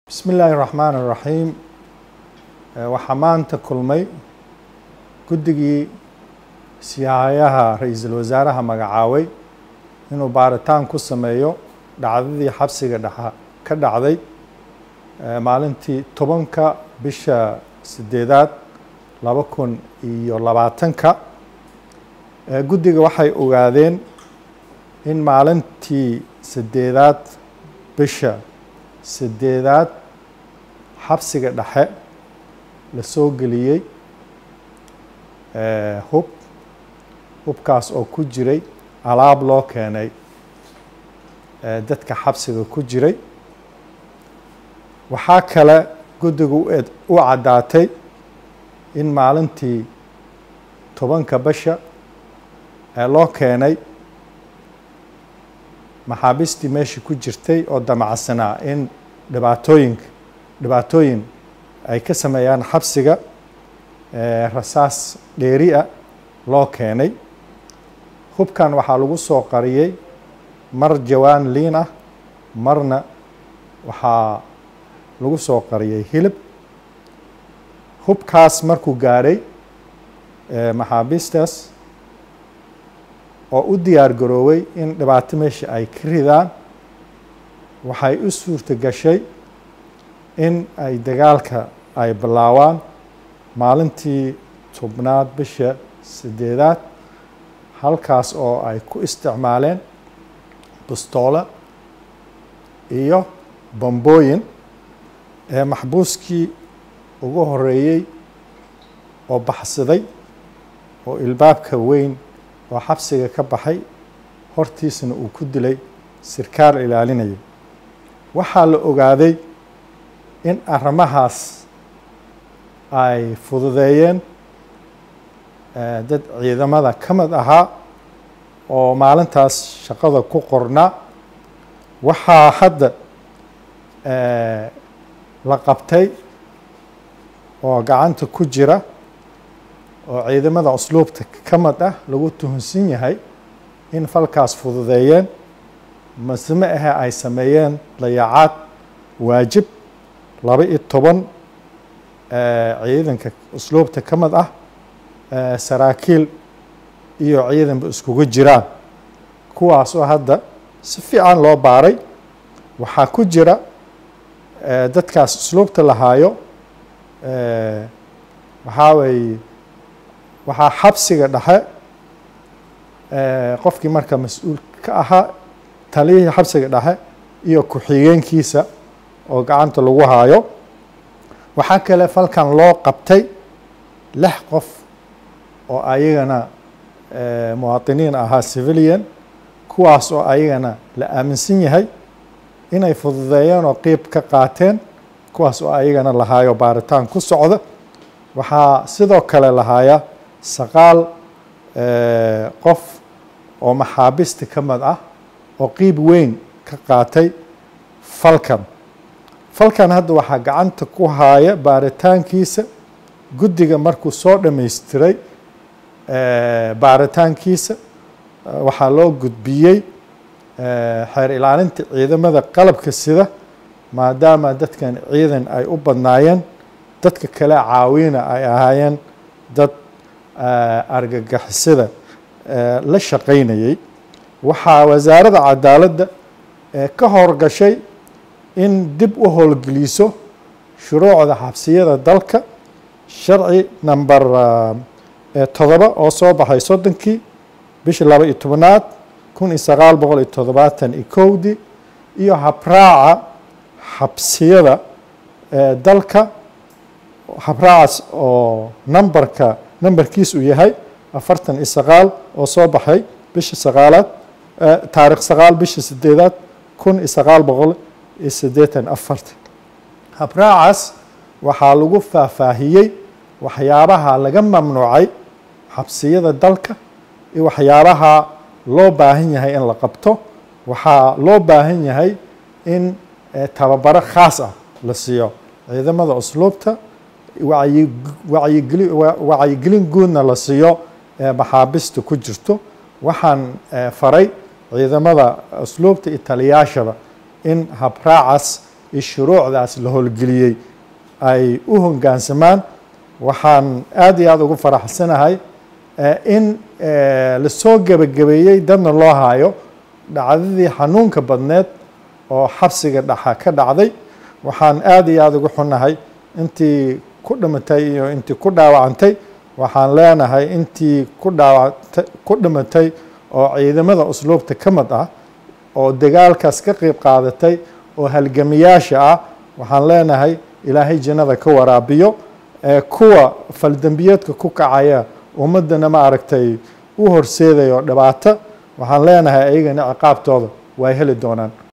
bismi illaahi raxmaan iraxiim waxaa maanta kulmay guddigii siyaahayaha ra-iisul wasaaraha magacaaway inuu baaritaan ku sameeyo dhacdadii xabsiga dhexa ka dhacday maalintii tobanka bisha sideedaad laba kun iyo labaatanka guddiga waxay ogaadeen in maalintii sideedaad bisha sideedaad xabsiga dhexe la soo geliyey hub hubkaas oo ku jiray alaab loo keenay dadka xabsiga ku jiray waxaa kale guddigu u caddaatay in maalintii tobanka bisha ee loo keenay maxaabiistii meeshii ku jirtay oo damacsanaa in dhibaatooyinka dhibaatooyin ay ka sameeyaan xabsiga rasaas dheeri ah loo keenay hubkan waxaa lagu soo qariyey mar jawaan liin ah marna waxaa lagu soo qariyey hilib hubkaas markuu gaadhay maxaabiistaas oo u diyaar garooway in dhibaato meesha ay ka ridaan waxay u suurto gashay in ay dagaalka ay bilaawaan maalintii tobnaad bisha sideedaad halkaas oo ay ku isticmaaleen bustoole iyo bambooyin ee maxbuuskii ugu horeeyey oo baxsaday oo ilbaabka weyn oo xabsiga ka baxay hortiisna uu ku dilay sirkaal ilaalinaya waxaa la ogaaday in arrimahaas ay fududeeyeen dad ciidamada ka mid ahaa oo maalintaas shaqada ku qornaa waxaa hadda la qabtay oo gacanta ku jira oo ciidamada usluubta ka mid ah lagu tuhunsan yahay in falkaas fududeeyeen maseme ahe ay sameeyeen dayacaad waajib laba iyo toban ciidanka usluubta ka mid ah saraakiil iyo ciidanba iskugu jiraan kuwaas oo hadda si fiican loo baaray waxaa ku jira dadkaas usluubta lahaayo waxaa weeye waxaa xabsiga dhexe qofkii marka mas-uul ka ahaa taliyihii xabsiga dhexe iyo ku-xigeenkiisa oo gacanta lagu haayo waxaa kale falkan loo qabtay lix qof oo ayagana muwaadiniin ahaa civilian kuwaas oo ayagana la aaminsan yahay inay fududeeyeen oo qiib ka qaateen kuwaas oo ayagana lahaayo baaritaan ku socda waxaa sidoo kale lahaaya saqaal qof oo maxaabiista ka mid ah oo qiib weyn ka qaatay falkan falkan hadda waxaa gacanta ku haaya baaritaankiisa guddiga markuu soo dhamaystiray baaritaankiisa waxaa loo gudbiyey xeer ilaalinta ciidamada qalabka sida maadaama dadkan ciidan ay u badnaayeen dadka kale caawina ay ahaayeen dad argagixisada la shaqaynayay waxaa wasaaradda cadaaladda ka howrgashay in dib u howlgeliso shuruucda xabsiyada dalka sharci number todoba oo soo baxay soddonkii bishii laba iyo tobanaad kun iyo sagaal boqol iyo toddobaatan iyo kowdii iyo habraaca xabsiyada dalka habraacaas oo numberka numberkiis uu yahay afartan iyo sagaal oo soo baxay bisha sagaalaad taarikh sagaal bisha sideedaad kun iyo sagaal boqol iyo siddeetan afartan habraacaas waxaa lagu faahfaahiyey waxyaabaha laga mamnuucay xabsiyada dalka iyo waxyaabaha loo baahan yahay in la qabto waxaa loo baahan yahay in tababaro khaas ah la siiyo ciidamada usluubta wacyigelin guudna la siiyo maxaabista ku jirto waxaan faray ciidamada usluubta iyo taliyaashaba in habraacaas iyo shuruucdaas la howlgeliyey ay u hoggaansamaan waxaan aad iyo aada ugu faraxsanahay in lasoo gebagabeeyey dadna loo haayo dhacdadii xanuunka badneed oo xabsiga dhaxa ka dhacday waxaan aad iyo aada ugu xunahay intii ku dhimatay iyo intii ku dhaawacantay waxaan leenahay intii ku dhaawata ku dhimatay oo ciidamada usluubta ka mid ah oo dagaalkaas ka qeyb qaadatay oo halgamiyaasha ah waxaan leenahay ilaahay jannada ka waraabiyo kuwa faldembiyeedka ku kacaya ummaddana ma aragtay u horseedayo dhibaato waxaan leenahay ayagana ciqaabtooda way heli doonaan